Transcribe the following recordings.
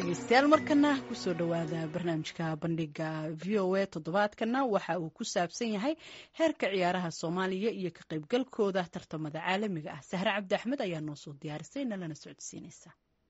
dhegeystayaal markana kusoo dhowaada barnaamijka bandhiga v o a toddobaadkana waxa uu ku saabsan yahay heerka ciyaaraha soomaaliya iyo ka qaybgalkooda tartamada caalamiga ah sahre cabdi axmed ayaa noo soo diyaarisay nalana socodsiinaysa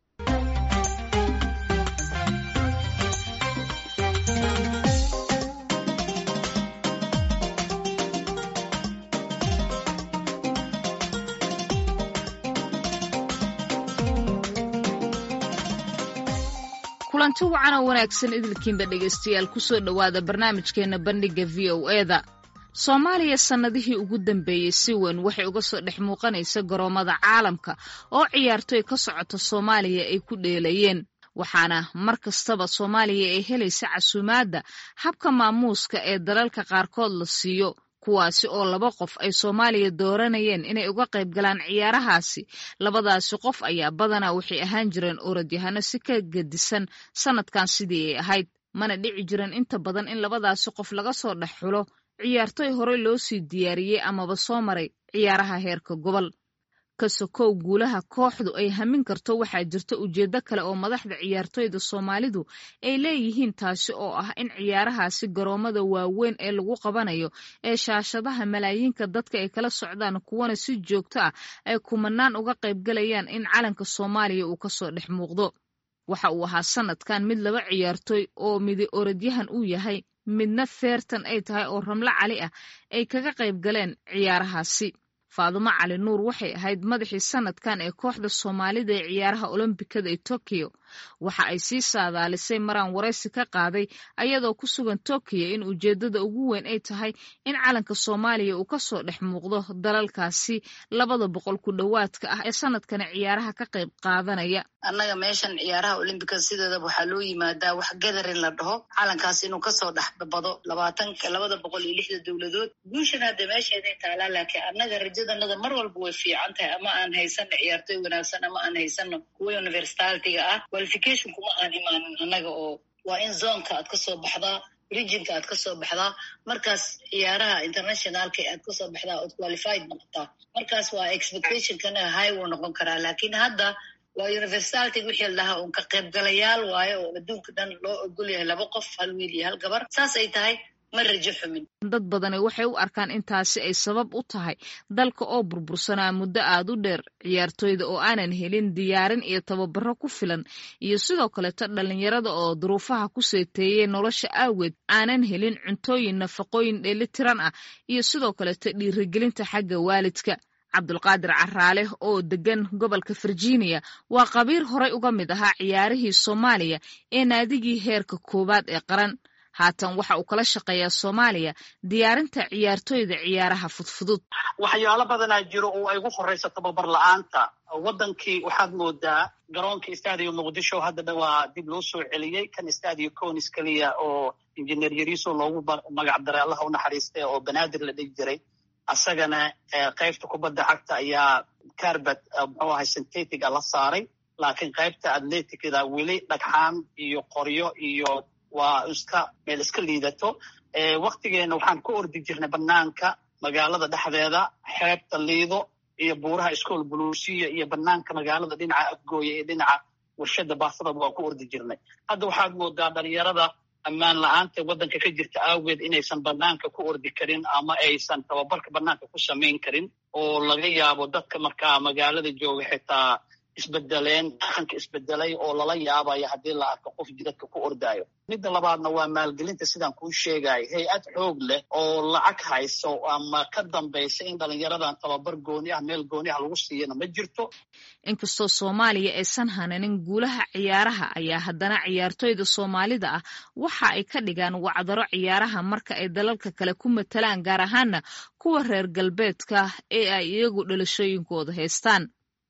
kulanti wacan oo wanaagsan idilkiinba dhegaystayaal kusoo dhowaada barnaamijkeena bandhigga v o eda soomaaliya sannadihii ugu dambeeyey si weyn waxay uga soo dhex muuqanaysa garoommada caalamka oo ciyaartoy ka socota soomaaliya ay ku dheelayeen waxaana mar kastaba soomaaliya ay helaysa casuumaadda habka maamuuska ee dalalka qaarkood la siiyo kuwaasi oo laba qof ay soomaaliya dooranayeen inay uga qayb galaan ciyaarahaasi labadaasi qof ayaa badanaa waxay ahaan jireen orodyahanno si ka gedisan sannadkan sidii ay ahayd mana dhici jiran inta badan in labadaasi qof laga soo dhex xulo ciyaartoy horey loo sii diyaariyey amaba soo maray ciyaaraha heerka gobol ka sokow guulaha kooxdu ay hamin karto waxaa jirta ujeeddo kale oo madaxda ciyaartoyda soomaalidu ay leeyihiin taasi oo ah in ciyaarahaasi garoommada waaweyn ee lagu qabanayo ee shaashadaha malaayiinka dadka ay kala socdaan kuwana si joogto ah ay kumanaan uga qaybgalayaan in calanka soomaaliya uu kasoo dhex muuqdo waxa uu ahaa sanadkan mid laba ciyaartoy oo midi orodyahan uu yahay midna feertan ay tahay oo ramlo cali ah ay kaga qayb galeen ciyaarahaasi faadumo cali nuur waxay ahayd madaxii sanadkan ee kooxda soomaalida ee ciyaaraha olombikada ee tokiyo waxa ay sii saadaalisay maraan waraysi ka qaaday ayadoo ku sugan tokiyo in ujeeddada ugu weyn ay tahay in calanka soomaaliya uu kasoo dhex muuqdo dalalkaasi labada boqol ku dhowaadka ah ee sanadkani ciyaaraha ka qayb qaadanaya annaga meeshan ciyaaraha olimbikada sideedaba waxaa loo yimaadaa wax gadarin la dhaho calankaas inuu kasoo dhex bado labaatanka labada boqol iyo lixda dowladood guushan hadda meesheeday taalaa laakiin annaga rajadanada mar walba way fiican tahay ama aan haysano ciyaartoy wanaagsan ama aan haysano kuwa universitalitiga ah qualification kuma aan imaanin annaga oo waa in zonka aad kasoo baxdaa regionka aad kasoo baxdaa markaas ciyaaraha internationalka aad kasoo baxdaa ood qualified noqotaa markaas waa expectationkana high wuu noqon karaa laakiin hadda waa universitality wixii la dhahaa un ka qaybgalayaal waayo oo adduunka dhan loo ogol yahay laba qof hal wiil iyo hal gabar saas ay tahay ma rajo xumin dad badani waxay u arkaan intaasi ay sabab u tahay dalka oo burbursanaa muddo aad u dheer ciyaartoyda oo aanan helin diyaarin iyo tababaro ku filan iyo sidoo kaleto dhallinyarada oo duruufaha ku seeteeyey nolosha aageed aanan helin cuntooyin nafaqooyin dheelitiran ah iyo sidoo kaleto dhiirigelinta xagga waalidka cabdulqaadir caraale oo degan gobolka virginia waa qabiir horay uga mid ahaa ciyaarihii soomaaliya ee naadigii heerka koowaad ee qaran haatan waxa uu kala shaqeeyaa soomaaliya diyaarinta ciyaartoyda ciyaaraha fudfudud waxyaalo badanaa jiro oo ay ugu horeyso tababar la-aanta waddankii waxaad moodaa garoonka stadio muqdisho haddana waa dib loo soo celiyey kan stadio conis keliya oo injineer yariso loogu magac daray allaha u naxariistay oo banaadir la dhigi jiray asagana qaybta kubadda cagta ayaa carbet muxuu ahay syntetica la saaray laakiin qaybta atleticda weli dhagxaan iyo qoryo iyo waa iska meel iska liidato waktigeena waxaan ku ordi jirnay banaanka magaalada dhexdeeda xeebta liido iyo buuraha iskool buluusiya iyo banaanka magaalada dhinaca afgooya iyo dhinaca warshada baasada waan ku ordi jirnay hadda waxaad moodaa dhalinyarada ammaan la-aanta waddanka ka jirta aageed inaysan banaanka ku ordi karin ama aysan tababarka banaanka ku samayn karin oo laga yaabo dadka markaa magaalada jooga xitaa isbedeleen dhaqanka isbedelay oo lala yaabayo haddii la arko qof jidadka ku ordaayo midda labaadna waa maalgelinta sidaan kuu sheegayo hay-ad xoog leh oo lacag hayso ama ka dambaysa in dhalinyaradan tababar gooni ah meel gooni ah lagu siiyana ma jirto inkastoo soomaaliya aysan hananin guulaha ciyaaraha ayaa haddana ciyaartoyda soomaalida ah waxa ay ka dhigaan wacdaro ciyaaraha marka ay dalalka kale ku matalaan gaar ahaana kuwa reer galbeedka ee ay iyagu dhalashooyinkooda haystaan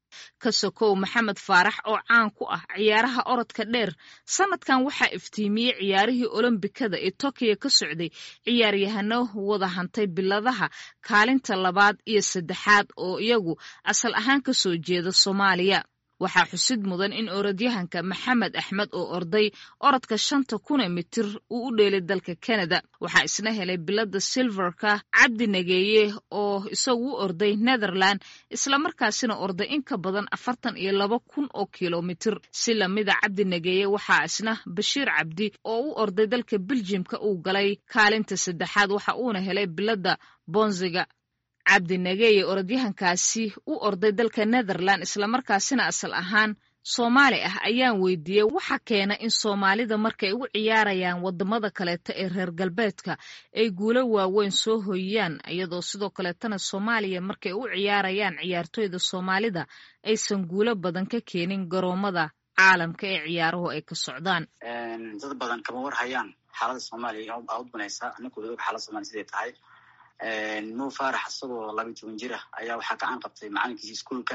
ka sokow maxamed faarax oo caan ku ah ciyaaraha orodka dheer sanadkan waxaa iftiimiyey ciyaarihii olombikada ee tokiyo ka socday ciyaaryahano wada hantay biladaha kaalinta labaad iyo saddexaad oo iyagu asal ahaan ka soo jeeda soomaaliya waxaa xusid mudan in orodyahanka maxamed axmed oo orday orodka shanta kun ee mitir uu u dheelay dalka canada waxaa isna helay bilada silverka cabdi nageeye oo isagu u orday netherland islamarkaasina orday in ka badan afartan iyo laba kun oo kilomitir si lamida cabdi nageeye waxaa isna bashiir cabdi oo u orday dalka beljimka uu galay kaalinta saddexaad waxa uuna helay bilada bonziga cabdi nageeye orodyahankaasi u orday dalka netherland islamarkaasina asal ahaan soomaali ah ayaan weydiiyey waxa keena in soomaalida markay ugu ciyaarayaan wadamada kaleeta ee reer galbeedka ay guulo waaweyn soo hoyiyaan iyadoo sidoo kaleetana soomaaliya markay u ciyaarayaan ciyaartoyda soomaalida aysan guulo badan ka keenin garoomada caalamka ee ciyaaruhu ay ka socdaan dad badan kama war hayaan xaalada soomaaliya aa u banaysa ninkooda og xaalada somalia siday tahay mo farax isagoo labiyi toban jir ah ayaa waxaa gacan qabtay macalinkiisi iskuolka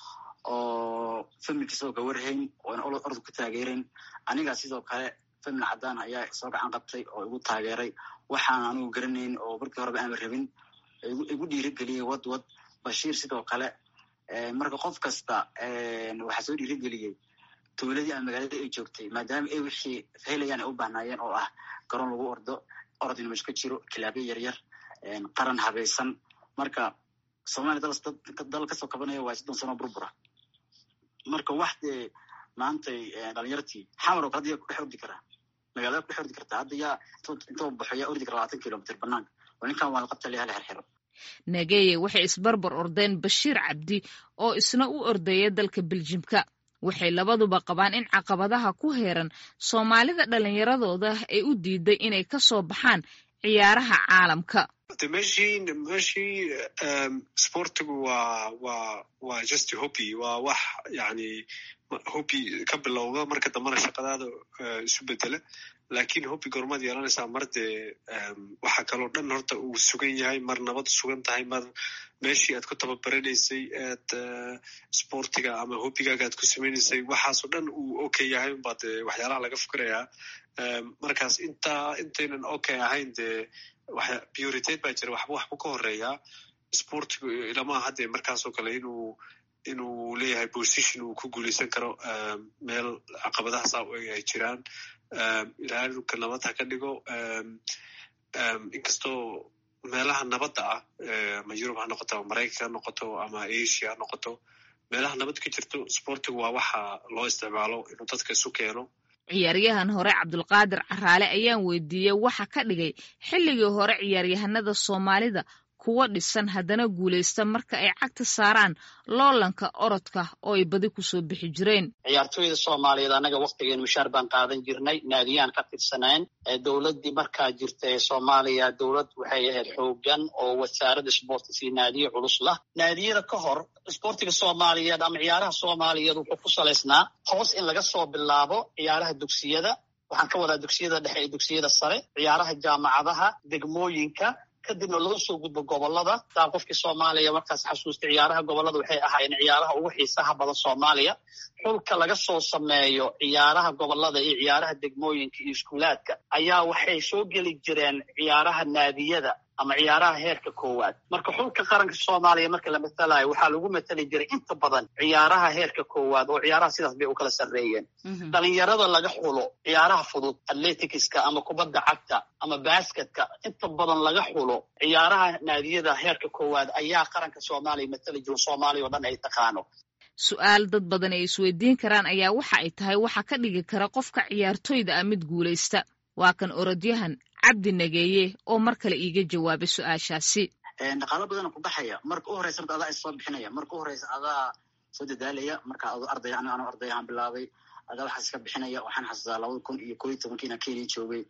oo familkiisa oo gawarhayn oona ordu ku taageerayn anigaa sidoo kale famil cadaan ayaa soo gacan qabtay oo igu taageeray waxaan anigu garanayn oo markii horeba aama rabin igu dhiirigeliyey wad wad bashiir sidoo kale marka qof kasta waxaa soo dhiirigeliyey dowladii ama magaalada ay joogtay maadaama ay wixii helayaan ay u bahnaayeen oo ah garoon lagu ordo orod in mesh ka jiro kilaabyo yaryar qaran habaysan marka somalia dal kasoo kabanaya waa soddon sano burbura marka wax dee maantay dhalinyartii xamar oo kale hadda yaa kudhex ordi karaa magaalada kudhex ordi kartaa hadda yaa intoo baxo yaa ordi kara labaatan kilomitr banaanka oo ninkan waa la qabta la hala xirxiro nageye waxay isbarbar ordeen bashiir cabdi oo isna u ordaya dalka beljimka waxay labaduba qabaan in caqabadaha ku heeran soomaalida dhallinyaradooda ay u diiday inay ka soo baxaan ciyaaraha caalamka de meshii meshii sportigu waa waa waa just hobby waa wax yani hobby ka bilowda marka dambana shaqadaada isu bedela lakin hobby gormaad yeelanaysaa mar dee waxa kaloo dhan horta uu sugan yahay mar nabad sugan tahay mar meeshii aad ku tababaranaysay aad sportiga ama hobbigaaga aad ku samaynaysay waxaasoo dhan uu okay yahay unbaa dee waxyaalaha laga fikirayaa markaas intaa intaynan okay ahayn dee prioritate baa jira waxba waxbu ka horeeyaa sportigu ilama hadde markaasoo kale inuu inuu leeyahay position uu ku guuleysan karo meel caqabadahaas ay jiraan ilaahay dhulka nabad ha ka dhigo inkastoo meelaha nabadda ah ama yurub ha noqoto ama maraykanka ha noqoto ama asia ha noqoto meelaha nabad ka jirto sportigu waa waxa loo isticmaalo inuu dadka isu keeno ciyaaryahan hore cabdulqaadir caraale ayaan weydiiyey waxa ka dhigay xilligii hore ciyaaryahanada soomaalida kuwa dhisan haddana guulaysta marka ay cagta saaraan loolanka orodka oo ay badi kusoo bixi jireen ciyaartooyda soomaaliyeed annaga waktigeen mishaar baan qaadan jirnay naadiyaan ka tirsanayn dowladdii markaa jirta ee soomaaliya dowlad waxay ahayd xoogan oo wasaaradda sportis iyo naadiye culus lah naadiyada ka hor sportiga soomaaliyeed ama ciyaaraha soomaaliyeed wuxuu ku salaysnaa hoos in laga soo bilaabo ciyaaraha dugsiyada waxaan ka wadaa dugsiyada dhexe iyo dugsiyada sare ciyaaraha jaamacadaha degmooyinka kadibna laga soo gudbo gobolada saa qofkii soomaaliya markaas xasuustay ciyaaraha gobolada waxay ahaayeen ciyaaraha ugu xiisaha badan soomaaliya xulka laga soo sameeyo ciyaaraha gobolada iyo ciyaaraha degmooyinka iyo iskuulaadka ayaa waxay soo geli jireen ciyaaraha naadiyada ama ciyaaraha heerka koowaad marka xulka qaranka soomaaliya marka la matalayo waxaa lagu matali jiray inta badan ciyaaraha heerka koowaad oo ciyaaraha sidaas bay u kala sarreeyeen dhalinyarada laga xulo ciyaaraha fudud atleticska ama kubadda cagta ama basketka inta badan laga xulo ciyaaraha naadiyada heerka koowaad ayaa qaranka soomaaliya matali jiro soomaaliya oo dhan ay taqaano su-aal dad badan ay isweydiin karaan ayaa waxa ay tahay waxa ka dhigi kara qofka ciyaartoyda ah mid guulaysta waa kan orodyahan cabdi nageeye oo mar kale iiga jawaabay su-aashaasi dhaqaalo badana ku baxaya marka u horeysa horta adaa is soo bixinaya marka u horeysa adaa soo dadaalaya marka adu arday an anu ardayahan bilaabay adaa waxaas iska bixinaya waxaan xasuustaa labada kun iyo koo iyo tobankiina kenya joogay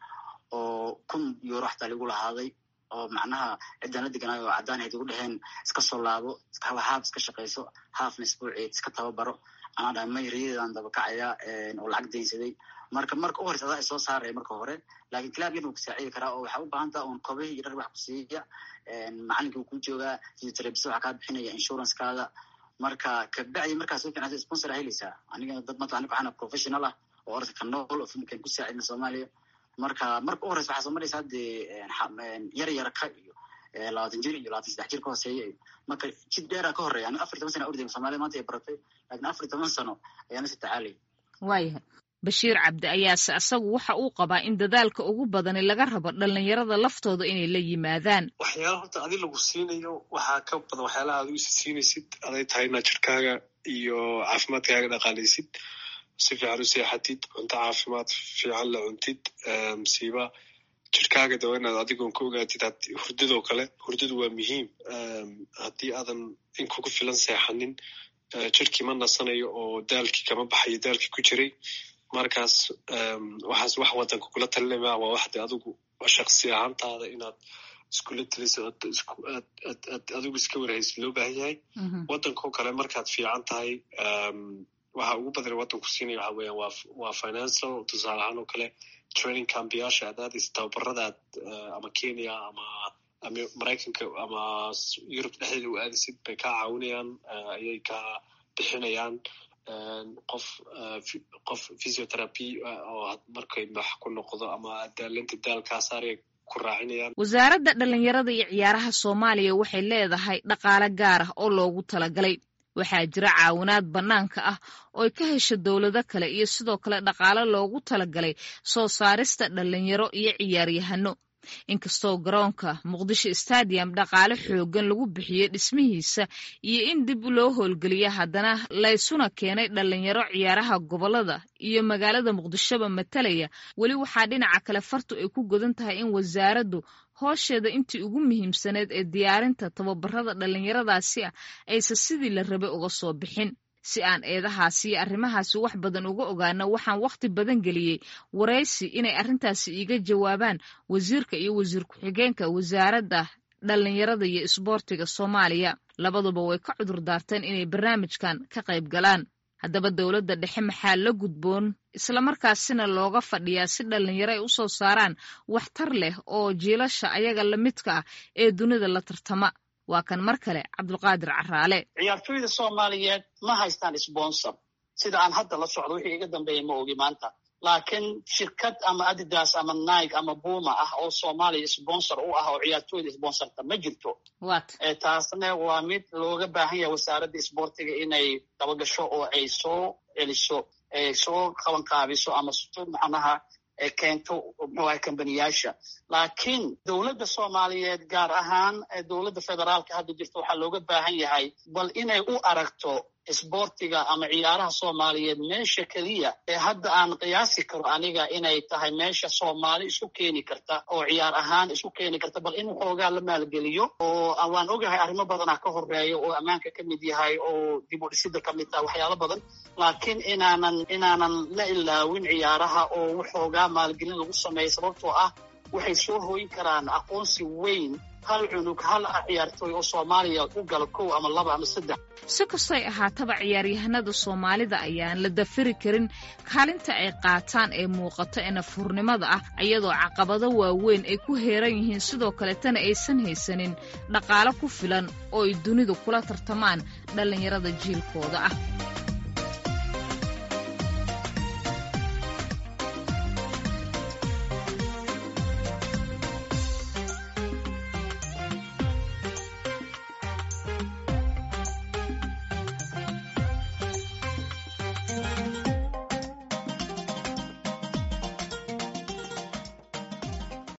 oo kun euro xataa lagu lahaaday oo macnaha ciddaan la deganaayo oo caddaan ahayd igu dheheen iska soo laabo haaf iska shaqayso haafna isbuuceed iska tababaro anaa dhahay may riyadeedaan dabakacaya oo lacag daynsaday marka marka u horeysa adaa isoo saaraya marka hore lakin clab yan uu kusaacidi karaa oo waxaa u baahan taha un kobihi iyo dhar wax ku siiya macalinkii uu ku joogaa physiotherapist waxaa kaa bixinaya insurancekaada marka kabacdi markaa soo fiicnaato sponsor aa helaysaa aniga dad mata aniga waxaana professional ah oo orodka ka nool oo filmkan ku saacidna soomaaliya marka marka u horeysa waxaa soo maraysa haddee yar yarka iyo labaatan jir iyo labaatan saddex jir ka hooseeya marka jid dheeraa ka horeeya ani afar toban sana orday soomaalida maanta ay baratay laakiin afar toban sano ayaana si tacaalay waayahay bashiir cabdi ayaase asagu waxa uu qabaa in dadaalka ugu badani laga rabo dhalinyarada laftooda inay la yimaadaan waxyaala horta adi lagu siinayo waxaa ka badan waxyaalaha adigu isi siinaysid aday tahay inaad jirkaaga iyo caafimaadkaaga dhaqaalaysid si fiican u seexatid cunto caafimaad fiican la cuntid msiiba jirkaaga dawa inaad adigoon ka ogaatid hurdadoo kale hurdadu waa muhiim haddii aadan in kugu filan seexanin jirkii ma nasanayo oo daalkii kama baxayo daalkii ku jiray markaas waxaas wax wadanka kula talinama waa waxde adigu shaksi ahaantaada inaad iskula taliso aad adigu iska warhaysid loo baahan yahay wadankao kale markaad fiican tahay waxa ugu badan wadanku siinaya waxa weeyaan waa waa financial tusaale ahaan oo kale training cambiyaasha aad aadaysa tababaradaad ama kenya ama ama maraykanka ama yurub dhexdeeda u aadaysid bay kaa caawinayaan ayay kaa bixinayaan qof qof physiotherapy oo markay max ku noqdo ama daalinta daalkaasaaraya ku raacinayaan wasaaradda dhalinyarada iyo ciyaaraha soomaaliya waxay leedahay dhaqaale gaar ah oo loogu talagalay waxaa jira caawinaad bannaanka ah oo ay ka hesho dowlado kale iyo sidoo kale dhaqaale loogu talagalay soo saarista dhalinyaro iyo ciyaaryahano inkastoo garoonka muqdisho stadium dhaqaale xooggan lagu bixiyey dhismihiisa iyo in dib loo howlgeliya haddana laysuna keenay dhalinyaro ciyaaraha gobolada iyo magaalada muqdishoba matalaya weli waxaa dhinaca kale fartu ay ku godan tahay in wasaaraddu hoosheeda intii ugu muhiimsaneed ee diyaarinta tababarada dhalinyaradaasi ah aysa sidii la rabay uga soo bixin si aan eedahaasi iyo arrimahaasi wax badan uga ogaano waxaan wakhti badan geliyey waraysi inay arrintaasi iiga jawaabaan wasiirka iyo wasiir ku-xigeenka wasaaradda dhalinyarada iyo isboortiga soomaaliya labaduba way ka cudur daarteen inay barnaamijkan ka qayb galaan haddaba dowladda dhexe maxaa la gudboon islamarkaasina looga fadhiyaa si dhalinyaro ay u soo saaraan waxtar leh oo jiilasha ayaga la midka ah ee dunida la tartama waa kan mar kale cabdulqaadir caraale ciyaartooyda soomaaliyeed ma haystaan sponsor sida aan hadda la socdo wixii iga dambeeya ma ogi maanta laakiin shirkad ama adidas ama nike ama buma ah oo soomaaliya sponsor u ah oo ciyaartooyda sponsorta ma jirto taasna waa mid looga baahan yahay wasaaradda isboortiga inay dabagasho oo ay soo celiso soo qabanqaabiso ama soo macnaha keento muxuaha kambaniyaasha laakiin dowladda soomaaliyeed gaar ahaan dowladda federaalka hadda jirta waxaa looga baahan yahay bal inay u aragto isboortiga ama ciyaaraha soomaaliyeed meesha keliya ee hadda aan qiyaasi karo aniga inay tahay meesha soomaali isu keeni karta oo ciyaar ahaan isu keeni karta bal in waxoogaa la maalgeliyo oo waan ogahay arrimo badanaa ka horeeya oo ammaanka ka mid yahay oo dib u dhisida ka mid taha waxyaalo badan laakiin inaanan inaanan la ilaawin ciyaaraha oo waxoogaa maalgelin lagu sameeya sababtoo ah waxay soo hooyin karaan aqoonsi weyn hal cunug hal ciyaartooy oo soomaaliya u gala kow ama laba ama saddex si kastoy ahaataba ciyaaryahanada soomaalida ayaan la dafiri karin kaalinta ay qaataan ee muuqato ee nafhurnimada ah iyadoo caqabado waaweyn ay ku heeran yihiin sidoo kaletana aysan haysanin dhaqaalo ku filan oo ay dunidu kula tartamaan dhallinyarada jiilkooda ah